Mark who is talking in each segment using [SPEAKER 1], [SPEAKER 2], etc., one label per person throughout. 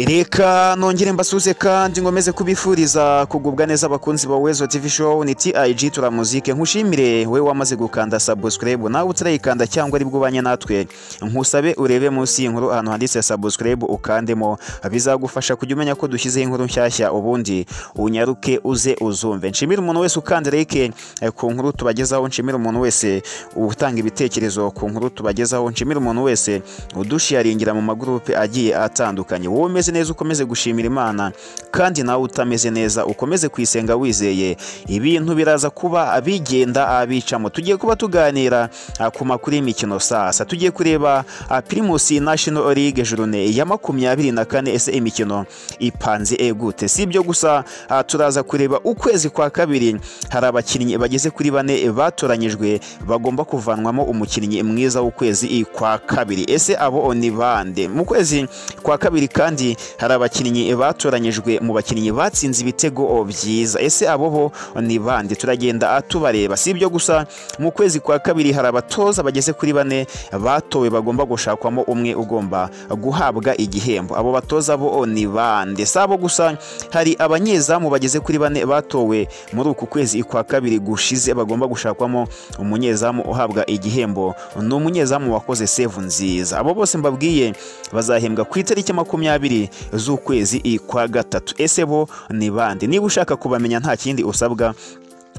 [SPEAKER 1] reka nongere mbasuze kandi ngomeze kubifuriza kugubwa neza abakunzi ba wezo tv show ni tig tura muzike nkushimire we wamaze gukanda subscribe nawe utarayikanda cyangwa ari bwubanye natwe nkusabe urebe munsi y'inkuru ahantu handitse subscribe ukandemo bizagufasha kujya umenya ko dushyizeho inkuru nshyashya ubundi unyaruke uze uzumve nshimire umuntu wese ukanda like ku nkuru tubagezaho nshimire umuntu wese utanga ibitekerezo ku nkuru tubagezaho nshimire umuntu wese udushiyaringira mu magurupe agiye atandukanye wowe umeze neza ukomeze gushimira imana kandi nawe utameze neza ukomeze kuyisenga wizeye ibintu biraza kuba abigenda abicamo tugiye kuba tuganira ku makuru y'imikino sasa tugiye kureba pirimusi national league journe ya makumyabiri na kane ese imikino ipanze egute si ibyo gusa turaza kureba ukwezi kwa kabiri hari abakinnyi bageze kuri bane batoranyijwe bagomba kuvanwamo umukinnyi mwiza w'ukwezi kwa kabiri ese abo ni bande mu kwezi kwa kabiri kandi hari abakinnyi batoranyijwe mu bakinnyi batsinze ibitego byiza ese abo bo ni bande turagenda tubareba si ibyo gusa mu kwezi kwa kabiri hari abatoza bageze kuri bane batowe bagomba gushakwamo umwe ugomba guhabwa igihembo abo batoza bo ni bande si abo gusa hari abanyezamu bageze kuri bane batowe muri uku kwezi kwa kabiri gushize bagomba gushakwamo umunyezamu uhabwa igihembo ni umunyezamu wakoze sevu nziza abo bose mbabwiye bazahembwa ku itariki makumyabiri abiri z'ukwezi kwa gatatu ese bo ni bande niba ushaka kubamenya nta kindi usabwa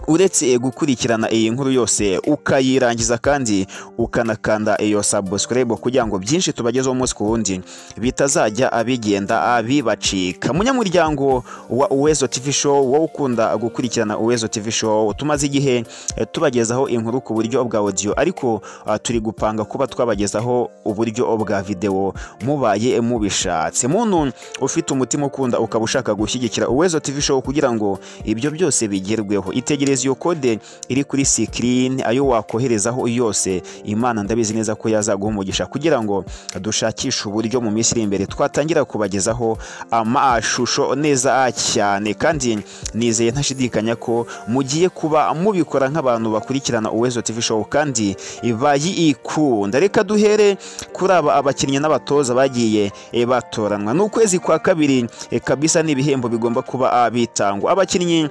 [SPEAKER 1] uretse gukurikirana iyi nkuru yose ukayirangiza kandi ukanakanda iyo subscribe kugira ngo byinshi tubagezeho umunsi ku wundi bitazajya abigenda abibacika munyamuryango wa uwezo tv show wowe ukunda gukurikirana uwezo tv show tumaze igihe tubagezaho inkuru ku buryo bwa audio ariko turi gupanga kuba twabagezaho uburyo bwa video mubaye mubishatse muntu ufite umutima ukunda ukaba ushaka gushyigikira uwezo tv show kugira ngo ibyo byose bigerweho itegereze iyo kode iri kuri sikirini ayo wakoherezaho yose imana ndabizi neza ko yazaguha umugisha kugira ngo dushakishe uburyo mu minsi iri imbere twatangira kubagezaho amashusho neza cyane kandi nizeye ntashidikanya ko mugiye kuba mubikora nk'abantu bakurikirana uwezo tv show kandi bayikunda reka duhere kuri aba abakinnyi n'abatoza bagiye batoranwa ni ukwezi kwa kabiri kabisa n'ibihembo bigomba kuba bitangwa abakinnyi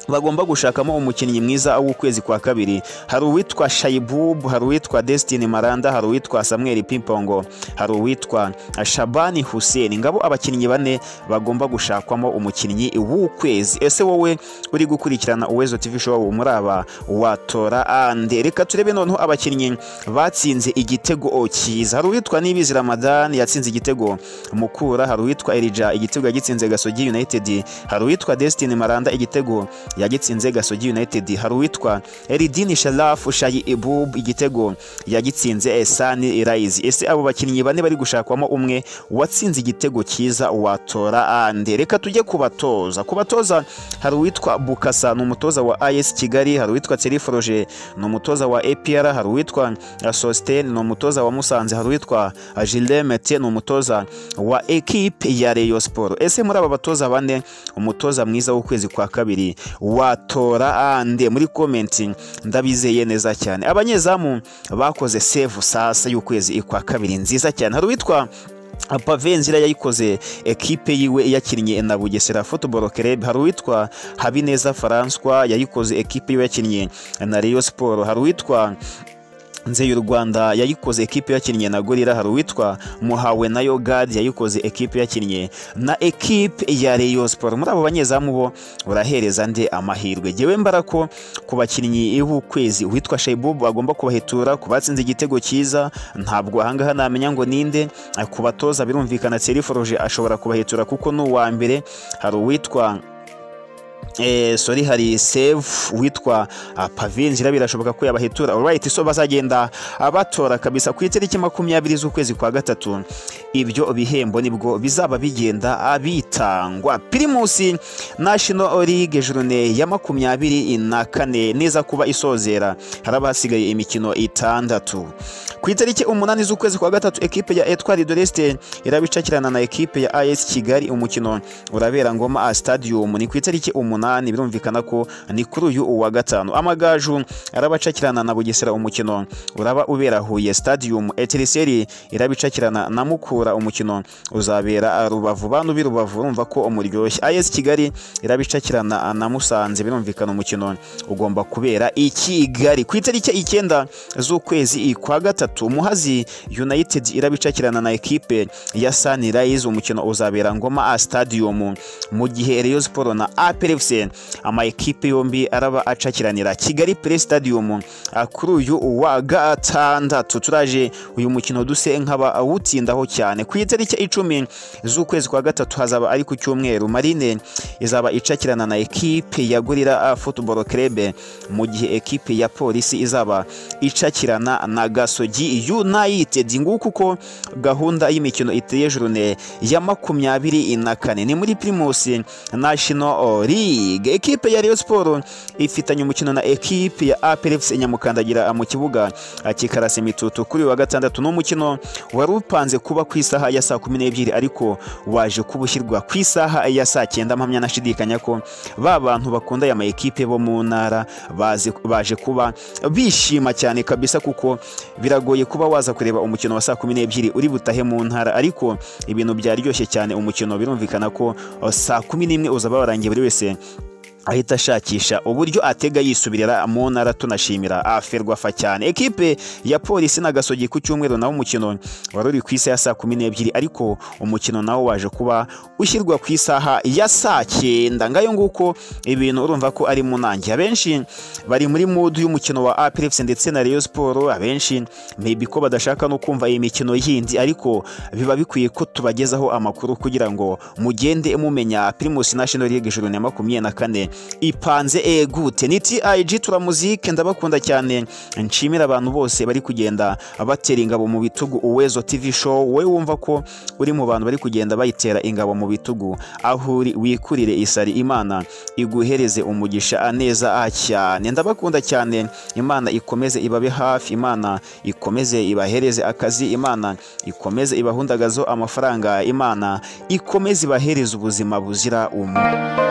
[SPEAKER 1] bagomba gushakamo umukinnyi mwiza w'ukwezi kwa kabiri hari uwitwa shayibubu hari uwitwa desitini maranda hari uwitwa samweri pimpongo hari uwitwa shabani huseni ngabo abakinnyi bane bagomba gushakwamo umukinnyi w'ukwezi ese wowe uri gukurikirana uwezo tv show muri aba watora ande reka turebe noneho abakinnyi batsinze igitego cyiza hari uwitwa nibizi ramadan yatsinze igitego mukura hari uwitwa erija igitego yagitsinze gasogi united hari uwitwa desitini maranda igitego yagitsinze gasogi united hari uwitwa eridini sharafu shayi ibub igitego yagitsinze esani rayizi ese abo bakinnyi bane bari gushakwamo umwe watsinze igitego cyiza watora ande reka tujye kubatoza kubatoza hari uwitwa bukasa ni umutoza wa is kigali hari uwitwa teriforoje ni umutoza wa apr hari uwitwa sositeni ni umutoza wa musanze hari uwitwa jilemete ni umutoza wa ekipe ya reyo siporo ese muri aba batoza bane umutoza mwiza w'ukwezi kwa kabiri watora ande muri komenti ndabizeye neza cyane abanyezamu bakoze sevu sasa y'ukwezi kwa kabiri nziza cyane hari uwitwa pavenzira yayikoze ekipe yiwe yakinnye na bugesera football club hari uwitwa habineza faranswa yayikoze ekipe yiwe yakinnye na reyo siporo hari uwitwa nze y'u rwanda yayikoze ekipe yakinnye na gorira hari uwitwa muhawe na yogadi yayikoze ekipe yakinnye na ekipe ya reyo siporo muri abo banyezamu bo urahereza nde amahirwe ngewe mbara ko ku bakinnyi b'ukwezi witwa shayibubu bagomba kubahetura ku batsinze igitego cyiza ntabwo ahangaha namenya ngo ninde ku batoza birumvikana seriforoje ashobora kubahetura kuko ni uwa mbere hari uwitwa sori hari save witwa pavinzira birashoboka ko yabahetura urayiti so bazagenda batora kabisa ku itariki makumyabiri z'ukwezi kwa gatatu ibyo bihembo nibwo bizaba bigenda bitangwa pirimusi national league journe ya makumyabiri na kane neza kuba isozera hari abahasigaye imikino itandatu ku itariki umunani z'ukwezi kwa gatatu ekipe ya etwari doreste irabicakirana na ekipe ya as kigali umukino urabera ngoma a stadium ni ku itariki umunani birumvikana ko ni kuri uyu wa gatanu amagaju arabacakirana na bugesera umukino uraba ubera huye stadium etiriseri irabicakirana na mukura umukino uzabera rubavu bantu b'i rubavu urumva ko umuryoshye as kigali irabicakirana na musanze birumvikana umukino ugomba kubera i kigali ku itariki icyenda z'ukwezi kwa gatatu muhazi united irabicakirana na ekipe ya sunrise umukino uzabera ngoma a stadium mu gihe rayon sport na aplfc ama ekipe yombi araba acakiranira kigali play stadium ah, kuri uyu wa gatandatu turaje uyu mukino duse nk'abawutsindaho cyane ku itariki icumi z'ukwezi kwa gatatu hazaba ari ku cyumweru marine izaba icakirana na ekipe ya gorira football club mu gihe ekipe ya polisi izaba icakirana na gasogi united nguko uko gahunda y'imikino iteye jurune ya makumyabiri na kane ni muri primus national league ekipe ya rayon sport ifitanye umukino na ekipe ya apl fc nyamukandagira mu kibuga kikarasa imitutu kuri uyu wa gatandatu ni umukino wari upanze kuba ku isaha ya saa kumi n'ebyiri ariko waje kuba ushyirwa ku isaha ya saa cyenda mpamya nashidikanya ko ba bantu bakunda aya ma ekipe bo mu ntara bazi- baje kuba bishima cyane kabisa kuko biragoye kuba waza kureba umukino wa saa kumi n'ebyiri uri butahe mu ntara ariko ibintu byaryoshye cyane umukino birumvikana ko uh, saa kumi n'imwe uzaba warangiye buri wese ahita ashakisha uburyo atega yisubirira mu ntara tunashimira aferwafa cyane ekipe ya polisi na gasogi ku cyumweru nawo umukino wari uri ku isaha ya saa kumi n'ebyiri ariko umukino nawo waje kuba ushyirwa ku isaha ya saa cyenda ngayo nguko ibintu urumva ko ari mu nange abenshi bari muri mudu y'umukino wa apelefuse ndetse na rayon siporo abenshi maybe ko badashaka no kumva iyi mikino yindi ariko biba bikwiye ko tubagezaho amakuru kugira ngo mugende mumenya primus national league ijuru na makumyabiri na kane ipanze egute ni TIG turamuzike ndabakunda cyane nshimira abantu bose bari kugenda batera ingabo mu bitugu uwezo tv show wowe wumva ko uri mu bantu bari kugenda bayitera ingabo mu bitugu aho uri wikurire isari imana iguhereze umugisha neza ah, cyane ndabakunda cyane imana ikomeze ibabe hafi imana ikomeze ibahereze akazi imana ikomeze ibahundagazeho amafaranga imana ikomeze ibahereze ubuzima buzira umuze